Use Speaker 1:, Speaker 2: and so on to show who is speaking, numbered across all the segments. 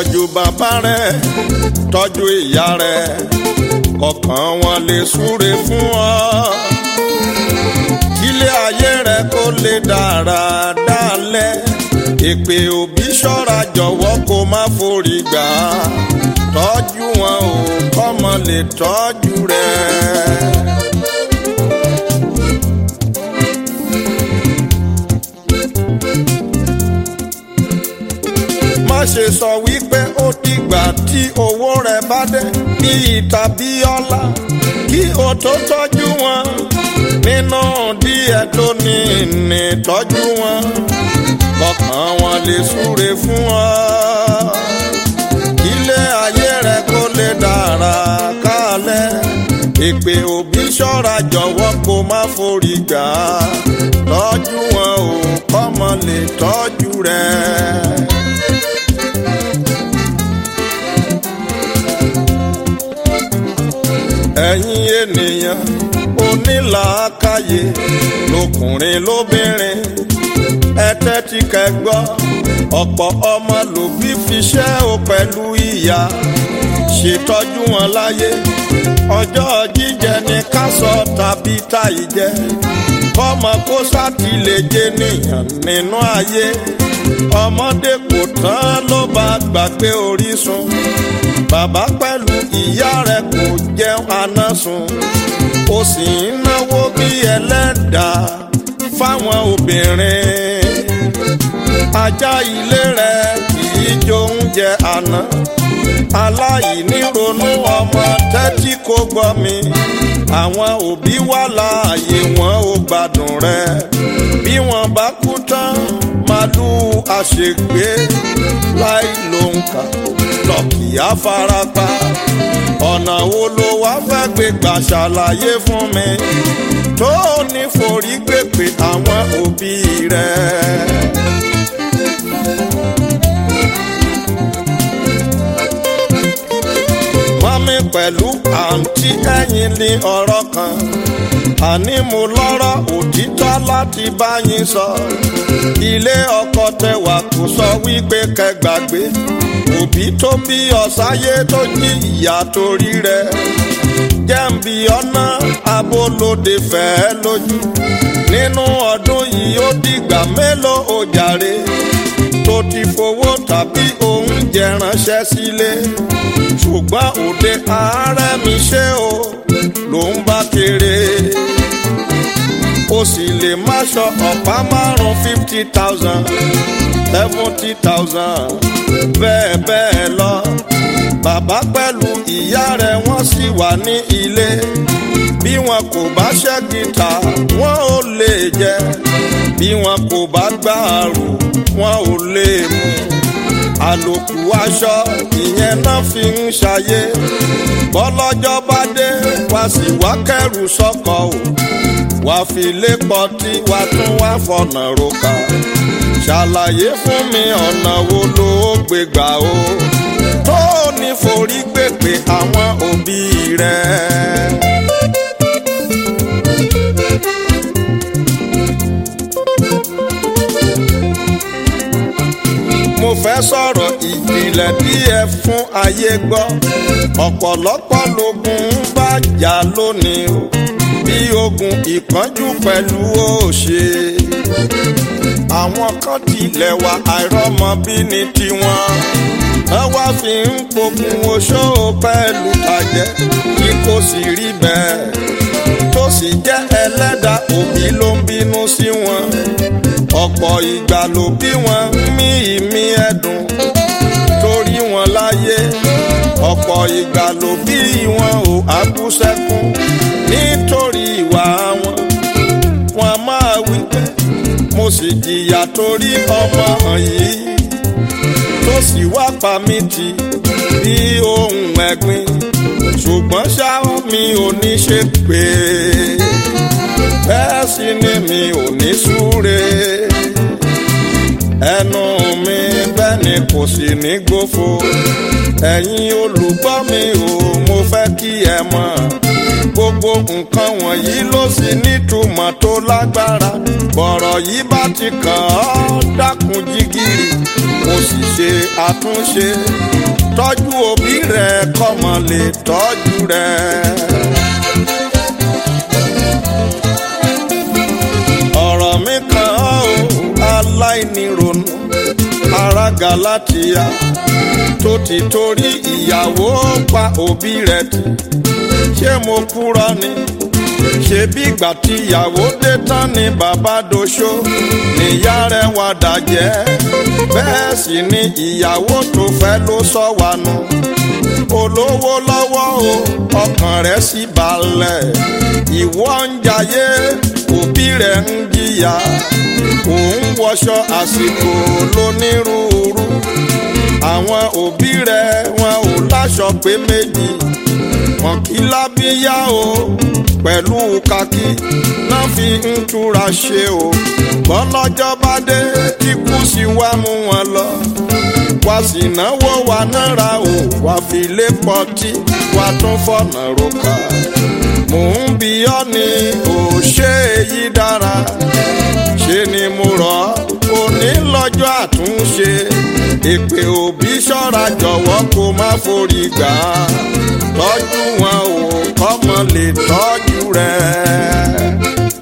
Speaker 1: tọ́jú bàbá rẹ tọ́jú ìyá rẹ kọ̀ọ̀kan wọn lè súre fún ọ kílé ayé rẹ kó lè dára dálẹ̀ èpè òbí ṣọ́ra jọ̀wọ́ kó má forí gbà á tọ́jú wọn ò kọ́mọ lè tọ́jú rẹ. má ṣe sọ wípé ó dìgbà tí owó rẹ bá dé bí tàbí ọlá kí o tó tọ́jú wọn nínú díẹ̀ tó ní ní tọ́jú wọn kọkàn wọn lè súre fún ọ ilé ayé rẹ kó lè dára kálẹ̀ èpè òbí ṣọ́ra jọ̀wọ́ kó má forí gbà á tọ́jú wọn ò kọ́mọ lè tọ́jú rẹ. ẹ̀yin ènìyàn onílàákàyè lọkùnrin lóbìnrin ẹ tẹ́tí kẹ́gbọ́ ọ̀pọ̀ ọmọ lòbí fiṣẹ́ o pẹ̀lú ìyá ṣètọ́jú wọn láyé ọjọ́ jíjẹ ní ká sọ tàbí táyì jẹ kọ́mọ kó sátìlẹ́jẹ nìyàn nínú ayé ọmọdé kò tán ló bá gbàgbé orísun bàbá pẹ̀lú ìyá rẹ̀ kò jẹun àná sùn ó sì ń náwó bí ẹlẹ́dàá fáwọn obìnrin ajá ilé rẹ̀ kì í jó oúnjẹ àná aláìní ronú ọmọ tẹ́tí kò gbọ́ mi àwọn òbí wà láàyè wọn ò gbádùn rẹ̀ bí wọ́n bá kú tán màlúù àṣegbé láì ló ń kà lọ́kì àfarapa ọ̀nà wo ló wá fẹ́ gbé gbà ṣàlàyé fún mi tó ní forí gbèpè àwọn òbí rẹ̀. mọ́mí pẹ̀lú àǹtí ẹ̀yìn ní ọ̀rọ̀ kan àní mo lọ́rọ̀ òtítọ́ láti bá yín sọ ilé ọkọ tẹwà kò sọ wípé kẹgbàgbé òbí tó bí ọ̀sáyé tó jí ìyá torí rẹ̀ jẹ́ǹbì ọ̀nà abolóde fẹ́ lójú nínú ọdún yìí ó dìgbà mélòó ó jàre tó ti fowó tàbí oúnjẹ ránṣẹ́ sílé ṣùgbọ́n òde ààrẹ mi ṣe o ló ń bá kéré o sì lè má ṣọ ọ̀pá márùn-ún fifty thousand seventy thousand bẹ́ẹ̀ bẹ́ẹ̀ lọ bàbá pẹ̀lú ìyá rẹ̀ wọ́n sì wà ní ilé bí wọn kò bá ṣẹ́ gìtà wọn ò lè jẹ bí wọn kò bá gbàrú wọn ò lè mú àlòkù aṣọ ìyẹn náà fi ń ṣayé bọ́lọ́jọ́ bá dé wá sí wá kẹrù sọ́kọ̀ o wá fi lé pọtí wá tún wá fọ̀nà roka ṣàlàyé fún mi ọ̀nà wo ló gbé gbà o tó ní forí gbèpè àwọn òbí rẹ̀. mo fẹ́ sọ̀rọ̀ ìjìnlẹ̀ díẹ̀ fún ayé gbọ́ ọ̀pọ̀lọpọ̀ lógun ń bá jà lónìí o bí ogun ìpọ́njú pẹ̀lú òṣè àwọn kan tilẹ̀ wà àìrọ́mọbí ní tiwọn wọ́n wá fi ń pogun oṣó pẹ̀lú tàjẹ́ kí kò sì rí bẹ́ẹ̀ tó sì jẹ́ ẹlẹ́dàá òbí ló ń bínú sí wọn ọ̀pọ̀ ìgbà ló bí wọn mí ìmí ẹ̀dùn torí wọn láyé ọ̀pọ̀ ìgbà ló bí wọn ò àbúṣẹ́kùn nítorí ìwà wọn wọn máa wí pé mo sì jìyà torí ọmọ yìí tó sì wá pa mí tì bí ohun ẹ̀gbin ṣùgbọ́n ṣá mi ò ní ṣe pé bẹ́ẹ̀ sì ni mi ò ní súre ẹnu mi bẹ́ẹ̀ ni kò sì ní gbófo ẹ̀yin olùgbọ́ mi ò mo fẹ́ kí ẹ mọ̀ gbogbo nǹkan wọ̀nyí ló sì nítumọ̀ tó lágbára bọ̀rọ̀ yìí bá ti kàn ọ́ dákun jígìrì kò sì ṣe àtúnṣe tọ́jú òbí rẹ kọ́mọ lè tọ́jú rẹ. ọ̀rọ̀ mi kan ó aláìnírònú ará Galatia tó ti torí ìyàwó pa òbí rẹ̀ tì ṣé mo kúrò ni ṣebí ìgbà tí ìyàwó dé tán ni bàbá doṣó níyà rẹ̀ wá dàjẹ́ bẹ́ẹ̀ sì ni ìyàwó tó fẹ́ ló sọ wà nù olówó lọ́wọ́ o ọkàn rẹ̀ sì balẹ̀ ìwọ ń jayé òbí rẹ̀ ń jìyà òun wọṣọ àsìkò lónírúurú àwọn òbí rẹ̀ wọn ò láṣọ pé méjì wọn kì í lábíyá o pẹ̀lú kakí náà fi ń túra ṣe o bọ́lọ́jọ́ bá dé kíkú sí wá mú wọn lọ wá sì náwó wa náírà o wá fi lé pọtí wá tún fọ̀nà roka mò ń bi ọ́ ni ò ṣe èyí dára ṣe ni mo rọ̀ ọ́ òní lọ́jọ́ àtúnṣe èpè òbí ṣọ́ra jọ̀wọ́ kó má forí gbà á tọ́jú wọn ò kọ́mọ lè tọ́jú rẹ̀.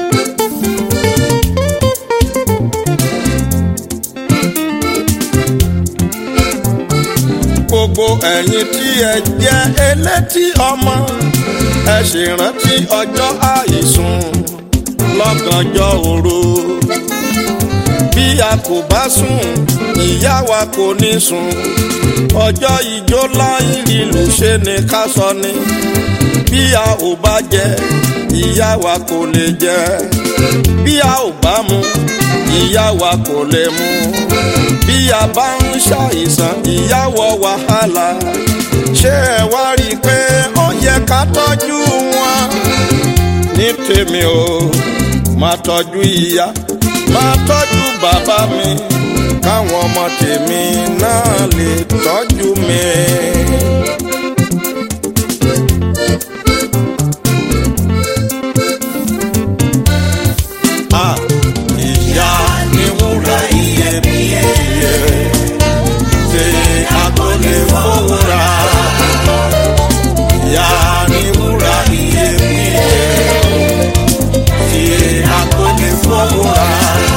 Speaker 1: gbogbo ẹ̀yin tí ẹ jẹ́ elétí ọmọ ẹ ṣèrántí ọjọ́ àìsùn lọ́gànjọ́ òru bí a kò bá sùn ìyá wa kò ní sùn ọjọ́ ìjó láì lílù ṣe ni ká sọ ni bí a ò bá jẹ ìyá wa kò lè jẹ bí a ò bá mu ìyá wa kò lè mu bí a bá ń ṣàìsàn ìyá wọ wàhálà ṣé ẹ wá rí i pé ó yẹ ká tọ́jú wọn ní tèmi o máa tọ́jú ìyá máa tọ́jú bàbá mi káwọn ọmọ tèmi náà lè tọ́jú mi. Ah, ìyá ni wúrà iyebíye ṣe àkọlé fowóra. Ìyá ni wúrà iyebíye ṣe àkọlé fowóra.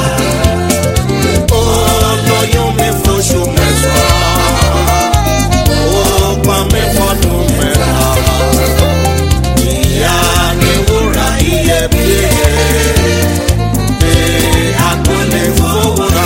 Speaker 1: Ó lóyún mi fóṣù mẹ́sàn-án, ó pa mí fọ́dún mẹ́ta. Ìyá ni wúrà iyebíye ṣe àkọlé fowóra.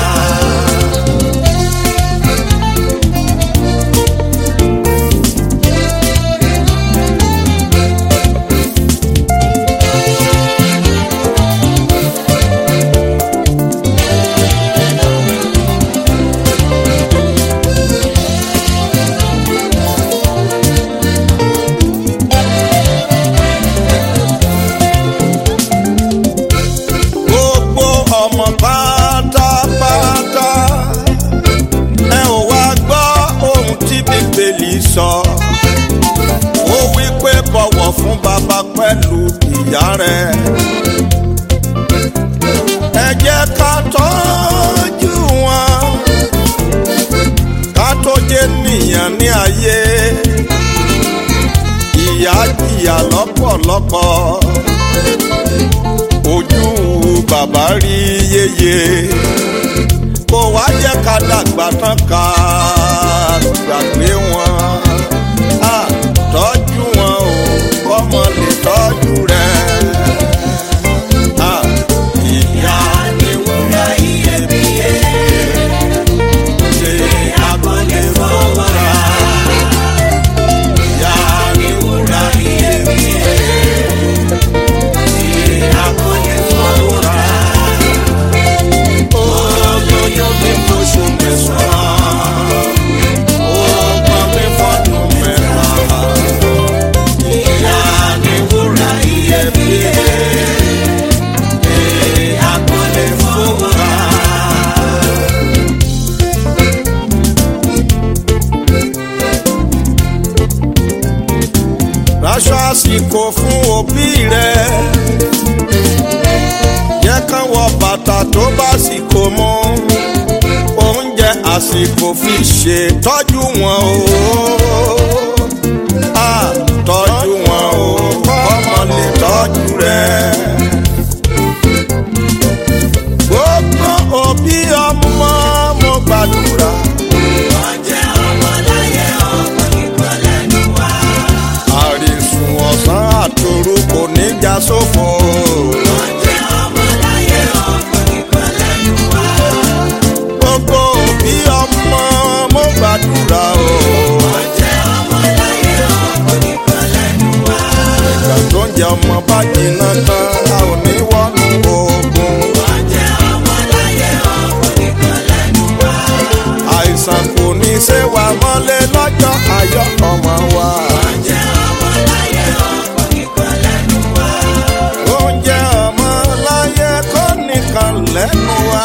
Speaker 1: gbogbo ọmọ pátápátá ẹ ò wá gbọ́ ohun tí bíbélì sọ ó wí pé bọ̀wọ̀ fún bàbá pẹ̀lú ìyá rẹ̀ ẹ jẹ́ ká tọ́jú wọn ká tó jẹ́ nìyàn ní ayé ìyá jìyà lọ́pọ̀lọpọ̀ ojú bàbá rí yeye kó wá jẹ́ ká dàgbà tán ká gbàgbé wọn á tọ́jú wọn o kọ́mọ lè tọ́jú rẹ̀. Á, ìyá ni wúrà iyebíye ṣe àgbọ̀lẹ̀ fọwọ́ra. Ìyá ni wúrà iyebíye ṣe àgbọ̀lẹ̀ fọwọ́ra. Ó lóyún mi fóṣù mẹ́sàn-án, ó pa mí fọ́dún mẹ́ta. Ìyá ni wúrà iyebíye ṣe àgbọ̀lẹ̀ fọwọ́ra. Raṣọ àsìkò fún òbí rẹ̀. Jẹ́ kán wọ bàtà tó bá sìkò mọ́. Oúnjẹ àsìkò fi ṣètọ́jú wọn o. Ah, tọ́jú wọn o kọ́mọ lè tọ́jú rẹ̀. gbogbo òbí ọmọ mo gbàdúrà. àrísùn ọ̀sán àtòru kò ní já sófo. gbogbo òbí ọmọ mo gbàdúrà o. ìgbà tó ń jẹ ọmọ bá jiná tán a ò ní wọnú ogun. àìsàn kò ní ṣe wà mọ́lẹ̀ lọ́jọ́ ayọ̀ ọmọ wa. oúnjẹ ọmọ láyé kò nìkan lẹ́nu wa.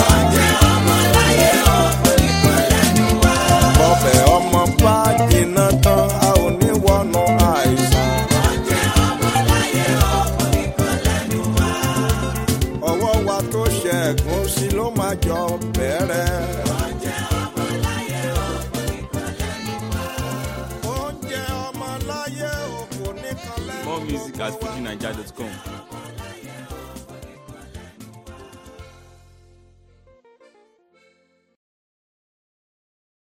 Speaker 1: bọ́bẹ̀ ọmọ bá jiná tán a ò ní wọnú àìsàn. ọwọ́ wa tó ṣẹ́gun sí ló máa jọ bẹ̀rẹ̀. oúnjẹ ọmọ láyé o kò nìkan lẹ́nu
Speaker 2: More music at
Speaker 1: gbogbo wa.
Speaker 2: fujinaija.com.